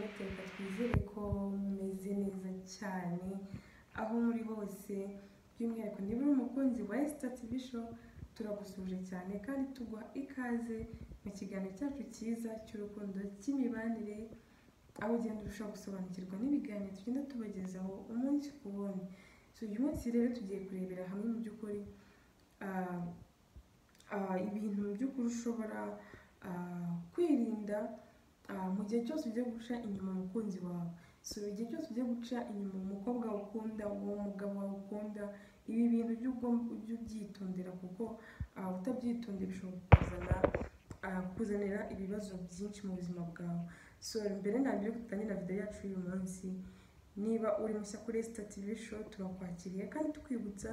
reka twizere ko mumeze neza cyane aho muri hose by'umwihariko niba uri umukunzi wa Star TV show turagusuje cyane kandi tuguha ikaze mu kiganiro cyacu cyiza cy'urukundo cy'imibanire aho ugenda urushaho gusobanukirwa n'ibiganiro tugenda tubagezaho umunsi ku wundi so uyu munsi rero tugiye kurebera hamwe mu by'ukuri ah, ah, ibintu mu by'ukuri ushobora ah, kwirinda ah, mu gihe cyose ugiye guca inyuma umukunzi wawe so igihe cyose ugiye guca inyuma umukobwa ukunda uwo mugabo wawe ukunda ibi bintu ujye ugom- ujye ubyitondera kuko ah, utabyitondera bishobora kukuzana ah, kukuzanira ibibazo byinshi mu buzima bwawe so mbere na mbere yuko dutangira video yacu y'uyu munsi niba uri mushya kuri Star TV show turakwakiriye kandi tukwibutsa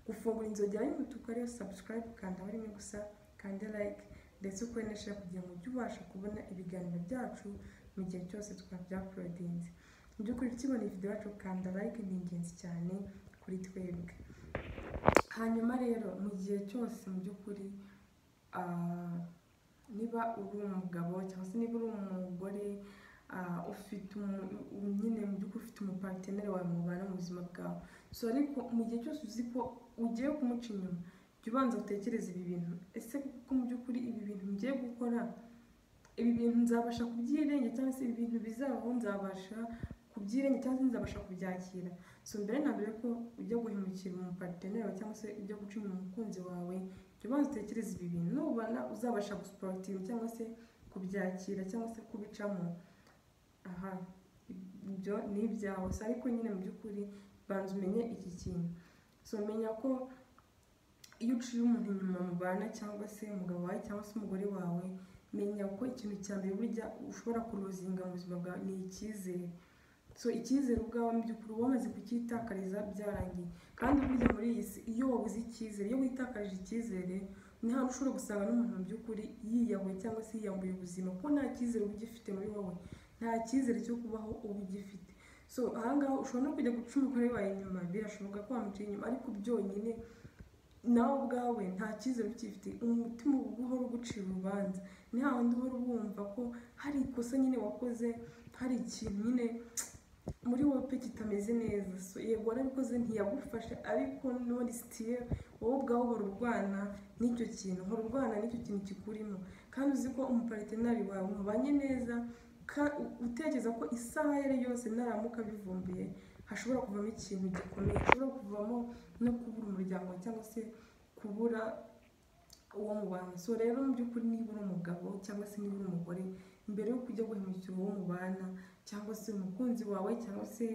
gufungura inzogera y'umutuku ariyo subscribe kanda barimo gusa kanda like ndetse ukore na share kugira ngo ujye ubasha kubona ibiganiro byacu mu gihe cyose twabyaporodinze mu by'ukuri ukibona video yacu kanda like ni ingenzi cyane kuri twebwe hanyuma rero mu gihe cyose mu by'ukuri ah, niba uri umugabo cyangwa se niba uri umugore ah, ufite umu- umu- nyine mu by'ukuri ufite umupateneri wawe mubana mu buzima bwawe so ariko mu gihe cyose uzi ko ugiye kumuca inyuma jya ubanza utekereze ibi bintu ese kuko mu by'ukuri ibi bintu ngiye gukora ibi bintu nzabasha kubyirenga cyangwa se ibi bintu bizabaho nzabasha kubyirenga cyangwa se nzabasha kubyakira so mbere na mbere ko ujya guhemukira umupateneri wawe cyangwa se ujya guca inyuma umukunzi wawe jya ubanza utekereze ibi bintu nubona uzabasha gusiporativa cyangwa se kubyakira cyangwa se kubicamo aha ibyo ni ibyawe gusa ariko nyine mu by'ukuri banza umenye iki kintu so menya ko iyo uciye umuntu inyuma mubana cyangwa se umugabo wawe cyangwa se umugore wawe menya ko ikintu cya mbere burya ushobora kuruzinga mu buzima bwawe ni icyizere so icyizere ubwawe mu by'ukuri uba wamaze kucyitakariza byarangiye kandi burya muri iyi si iyo wabuze icyizere iyo witakarije icyizere ni hantu ushobora gusanga n'umuntu mu by'ukuri yiyahuye cyangwa se yiyambuye ubuzima kuko nta cyizere uba ugifite muri wowe nta cyizere cyo kubaho uba ugifite so ahangaha ushobora no kujya guca umugore wawe inyuma birashoboka ko wamuciye inyuma ariko byonyine nawe ubwawe nta cyizere ukifite umutima uba uhora ugucira urubanza ni hahandi uhora wumva ko hari ikosa nyine wakoze hari ikintu nyine muri wowe pe kitameze neza so yego warabikoze ntiyagufasha ariko none sitiye wowe ubwawe uhora urwana n'icyo kintu uhora urwana n'icyo kintu kikurimo kandi uzi ko umuparitenari wawe mubanye neza ka- u- utekereza ko isaha yari yose naramuka bivumbuye hashobora kuvamo ikintu gikomeye hashobora kuvamo no kubura umuryango cyangwa se kubura uwo mubana so rero mu by'ukuri niba uri umugabo cyangwa se niba uri umugore mbere yo kujya guhemukira uwo mubana cyangwa se umukunzi wawe cyangwa se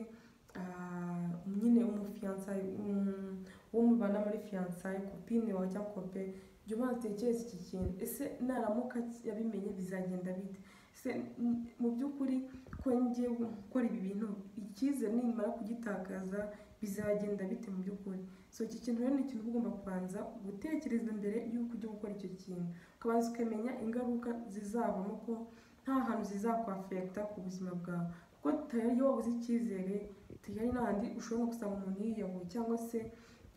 ah, nyine umufiyansaye um, uwo mubana muri fiyansaye kopine wawe cyangwa kope jya ubanza utekereze iki kintu ese naramuka yabimenye bizagenda bite se m- mu by'ukuri ko ngiye gukora ibi bintu icyizere nimara kugitakaza bizagenda bite mu by'ukuri so iki kintu rero ni ikintu uba ugomba kubanza gutekereza mbere y'uko ujya gukora icyo kintu ukabanza ukamenya ingaruka zizabamo ko nta hantu zizakwafekita ku buzima bwawe kuko tayari iyo wabuze icyizere tayari n'ahandi ushobora no gusanga umuntu yiyahuye cyangwa se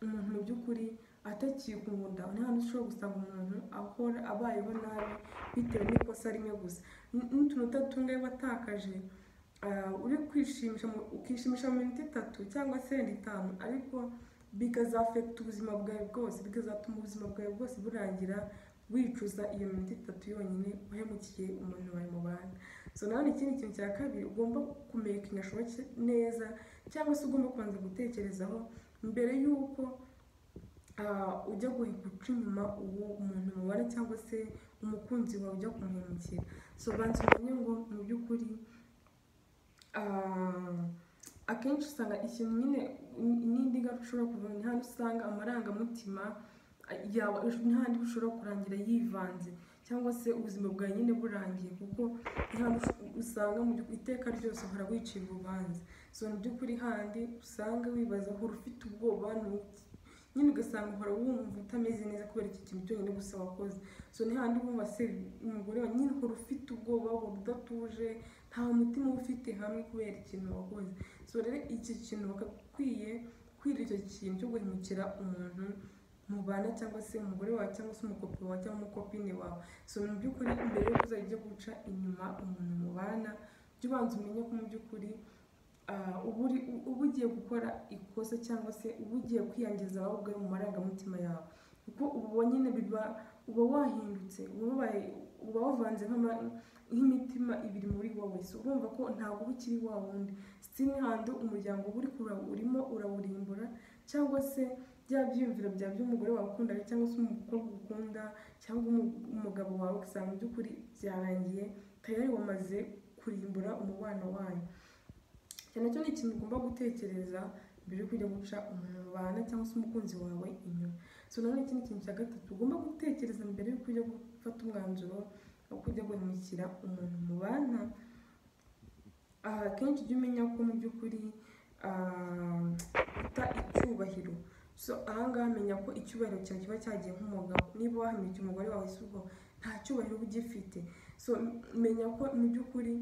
umuntu mu by'ukuri atakikunda nta hantu ushobora gusanga umuntu ahora abayeho nabi bitewe n'ikosa rimwe gusa N- n'utuntu utatu ngayo watakaje ah, uri kwishimisha mu- ukishimisha mu minota itatu cyangwa se yenda itanu ariko bikazafekita ubuzima bwawe bwose bikazatuma ubuzima bwawe bwose burangira wicuza iyo minota itatu yonyine uhemukiye umuntu wawe mubana so nawe ikindi kintu cya kabiri ugomba kumekinga shoboke neza cyangwa se ugomba kubanza gutekerezaho mbere y'uko ah, ujya guhe- guca inyuma uwo umuntu mubana cyangwa se umukunzi wawe ujya kumuhemukira so banza umenye ngo mu by'ukuri ah, akenshi usanga ikintu nyine n- n'indi ngaruka ushobora kuvamo ni hano usanga amarangamutima ah, yawe n'ahandi bushobora kurangira yivanze cyangwa se ubuzima bwawe nyine burangiye kuko ni hano ush- usanga mu by'ukuri iteka ryose uhora wicira urubanza so mu by'ukuri handi usanga wibaza uhora ufite ubwoba ni iki? nyine ugasanga uhora wumva utameze neza kubera iki kintu cyonyine gusa wakoze so ni handi wumva se umugore wawe nyine uhora ufite ubwoba uhora udatuje nta mutima uba ufite hamwe kubera ikintu wakoze so rero iki kintu bagakwiye kwirinda icyo kintu cyo guhemukira umuntu mubana cyangwa se umugore wawe cyangwa se umukopi wawe cyangwa umukopine wawe so mu by'ukuri mbere yo kuzajya ujya guca inyuma umuntu mubana jya ubanza umenye ko mu by'ukuri ah, uba uri- uba ugiye gukora ikosa cyangwa se uba ugiye kwiyangiza wowe ubwawe mu marangamutima yawe kuko uba wonyine biba uba wahindutse uba wabaye uba wavanze nk'ama- nk'imitima ibiri muri wowe si urumva ko ntabwo uba ukiri wa wundi sitini handi umuryango uba uri kura- urimo urawurimbura cyangwa se bya byiyumviro bya by'umugore wawe ukunda cyangwa se umukobwa ukunda cyangwa umu- umugabo wawe ugasanga mu by'ukuri byarangiye tayari wamaze kurimbura umubano wanyu icyo nacyo ni ikintu ugomba gutekereza mbere yo kujya guca umuntu mubana cyangwa se umukunzi wawe inyuma so nanone ikindi kintu cya gatatu ugomba gutekereza mbere yo kujya gufata umwanzuro wo kujya guhemukira umuntu mubana aha akenshi ujya umenya ko mu by'ukuri ah, bita icyubahiro so ahangaha menya ko icyubahiro cyawe kiba cyagiye nk'umugabo niba wahemukira umugore wawe si ubwo nta cyubahiro uba ugifite so menya ko mu by'ukuri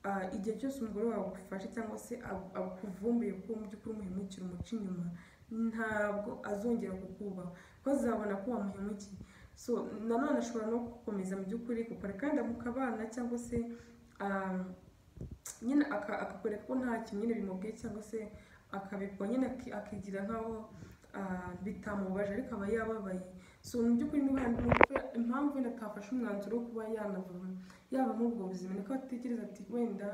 ah, igihe cyose umugore wawe agufashe cyangwa se agu- akuvumbuye ko mu by'ukuri umuhemukira umuca inyuma ntabwo azongera kukubaha kuko azabona ko wamuhemukiye so nanone ashobora no gukomeza mu by'ukuri kukureka kandi mukabana cyangwa se ah, nyine aka- akakwereka ko nta kintu nyine bimubwiye cyangwa se akabikora nyine aki- akigira nk'aho ah, bitamubaje ariko aba yababaye so mu by'ukuri niba hari umuntu- impamvu wenda atafashe umwanzuro wo kuba yanava yaba muri ubwo buzima niko atekereza ati wenda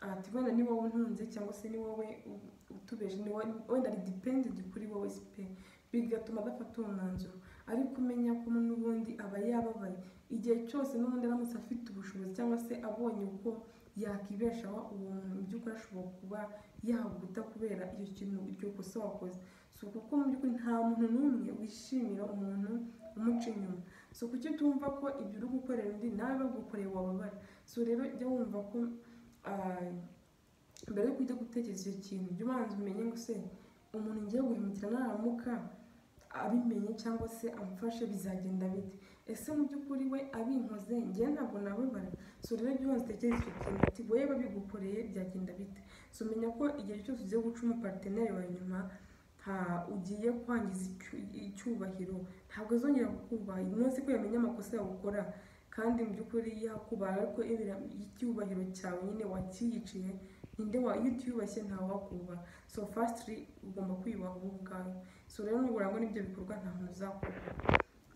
ati wenda ni wowe untunze cyangwa se ni wowe u- utubeje ni wowe- wenda ari dipendenti kuri wowe si pe bigatuma adafata uwo mwanzuro ariko umenya ko n'ubundi aba yababaye igihe cyose n'ubundi aramutse afite ubushobozi cyangwa se abonye uko yakibeshaho uwo muntu mu by'ukuri ashobora kuba yaguta kubera icyo kintu iryo kosa wakoze so kuko mu by'ukuri nta muntu n'umwe wishimira umuntu umuca inyuma so kuki utumva ko ibyo uri gukorera undi nawe bagukoreye wababara so rero jya wumva ko ah, mbere yo kujya gutekereza icyo kintu jya ubanza umenye ngo se umuntu ngiye guhemukira naramuka abimenye cyangwa se amufashe bizagenda bite ese mu by'ukuri we abinkoze njye ntabwo nababara so rero jya ubanza utekereza icyo kintu ati wowe babigukoreye byagenda bite so menya ko igihe cyose ugiye guca umupariteneri wawe nyuma nta- ugiye kwangiza icyu- icyubahiro ntabwo azongera kukubaha umunsi ko yamenye amakosa yawe ukora kandi mu by'ukuri yakubaha ariko ibira- icyubahiro cyawe nyine wakiyiciye ninde wa iyo utiyubashye ntawakubaha so fasitiri ugomba kwiyubaha wowe ubwawe so rero nurangwa n'ibyo bikorwa nta muntu uzakora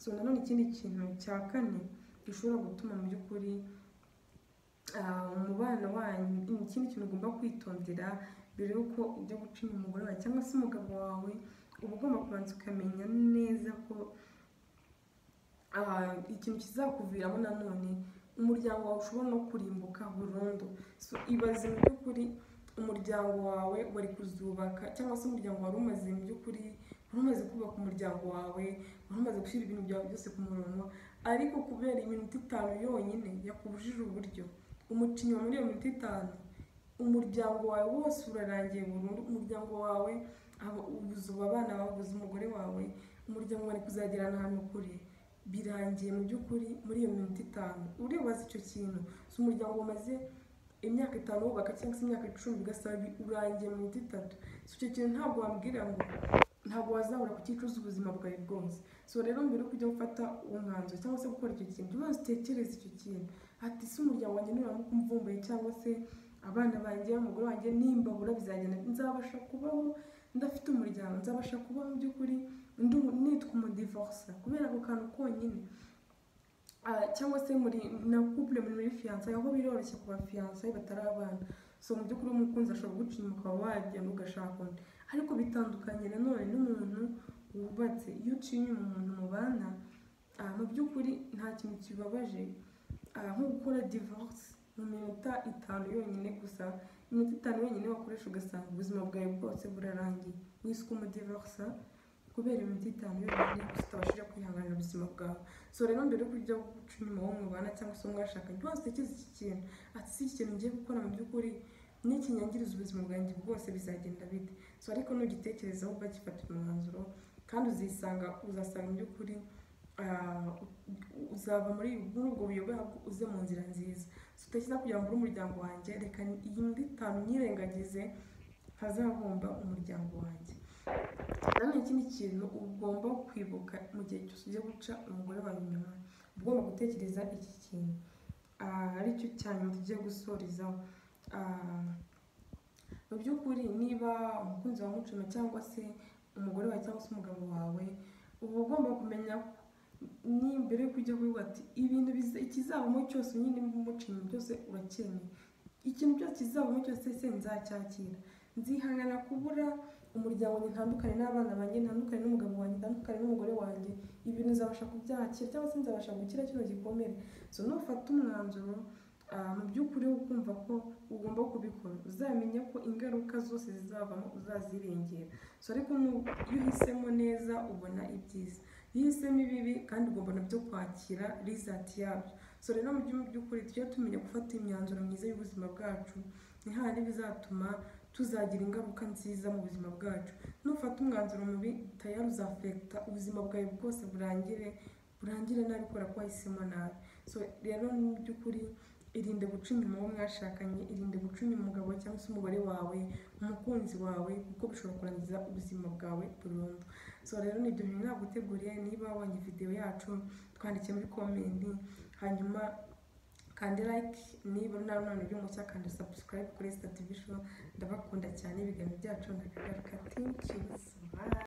so nanone ikindi kintu cya kane gishobora gutuma mu by'ukuri ah, umubano wanyu ikindi kintu ugomba kwitondera mbere y'uko ujya guca inyuma umugore wawe cyangwa se umugabo wawe uba ugomba kubanza ukamenya neza ko ah, ikintu kizakuviramo nanone umuryango wawe ushobora no kurimbuka burundu so ibaze mu by'ukuri umuryango wawe wari kuzubaka cyangwa se umuryango wari umaze mu by'ukuri wari umaze kubaka umuryango wawe wari umaze gushyira ibintu byawe byose ku murongo ariko kubera iminota itanu yonyine yakubujije uburyo umuca inyuma muri iyo minota itanu umuryango wawe wose urarangiye burundu umuryango wawe aba- ubuze ubu abana bawe ubuze umugore wawe umuryango wari kuzagerana ahantu kure birangiye mu by'ukuri muri iyo minota itanu uribaza icyo kintu si umuryango umaze imyaka itanu wubaka cyangwa se imyaka icumi ugasaba bi- urangiye mu minota itatu si icyo kintu ntabwo wambwira ngo ntabwo wazahora ku cyicuza ubuzima bwawe bwose so rero mbere yo kujya gufata uwo mwanzuro cyangwa se gukora icyo kintu jya ubanza utekereze icyo kintu ati si umuryango wanjye nuramukumvumbuye cyangwa se abana banjye umugore wanjye n'imbabura bizagenda nzabasha kubaho ndafite umuryango nzabasha kubaho mu by'ukuri ndu- nitwa umudivorsa kubera ako kantu konyine Ah, cyangwa se muri na couple muri muri fiyansaye aho biroroshye ku bafiyansaye batari abana so mu by'ukuri umukunzi ashobora guca inyuma ukaba wagenda ugashaka undi ariko bitandukanye nanone n'umuntu wubatse iyo uciye inyuma umuntu mubana ah, mu by'ukuri nta kintu kibabaje ah, nko gukora divorce mu minota itanu yonyine gusa iminota itanu yonyine wakoresha ugasanga ubuzima bwawe bwose burarangiye wiswe umudivorsa kubera iminota itanu yonyine gusa utabashije kwihanganira ubuzima bwawe so rero mbere yo kujya guca inyuma uwo mubana cyangwa se uwo mwashakanye ntibanze utekereze iki kintu ati si iki kintu ngiye gukora mu by'ukuri n'ikinyangiriza ubuzima bwanjye bwose bizagenda bite so ariko nugitekerezaho ugagifatira umwanzuro kandi uzisanga uzasanga mu by'ukuri ah, u- uzava muri muri ubwo buyobe ahubwo uze mu nzira nziza so utekereza kugira ngo uri umuryango wanjye reka ni- iyi minota itanu nyirengagize ntazahomba umuryango wanjye nanone ikindi kintu ugomba kwibuka mu gihe cyose ugiye guca umugore wawe inyuma uba ugomba gutekereza iki kintu Ah, aricyo cya nyuma tugiye gusorezaho ah, mu by'ukuri niba umukunzi wawe umucuma cyangwa se umugore wawe cyangwa se umugabo wawe uba ugomba kumenya ni mbere yuko ujya kubivuga ati ibintu biza- ikizabamo cyose nyine umucinyi byose urakeneye ikintu cyose kizabamo cyose se nzacyakira nzihangana kubura umuryango wanjye ntandukane n'abana banjye ntandukane n'umugabo wanjye ntandukane n'umugore wanjye ibintu nzabasha kubyakira cyangwa se nzabasha gukira kino gikomere so nufata umwanzuro ah, mu by'ukuri wo kumva ko ugomba kubikora uzamenye ko ingaruka zose zizavamo uzazirengera so ariko nu- iyo uhisemo neza ubona ibyiza iyo uhisemo ibibi kandi ugomba nabyo kwakira rizati yabyo so rero mu by'u- by'ukuri tujye tumenya gufata imyanzuro myiza y'ubuzima bwacu ni hahandi bizatuma tuzagira ingaruka nziza mu buzima bwacu nufata umwanzuro mubi tayari uzafekita ubuzima bwawe bwose burangire burangire nabi kubera ko wahisemo nabi so rero mu by'ukuri irinde guca inyuma uwo mwashakanye irinde guca inyuma umugabo cyangwa se umugore wawe umukunzi wawe kuko bishobora kurangiza ubuzima bwawe burundu so rero ni ibyo bintu ntabwo uteguriye niba wabonye videwo yacu twandike muri komenti hanyuma kandi like niba nta mwana uri mushya kandi subscribe kuri sitati bisho ndabakunda cyane ibiganiro byacu ndabigaruka thank you so much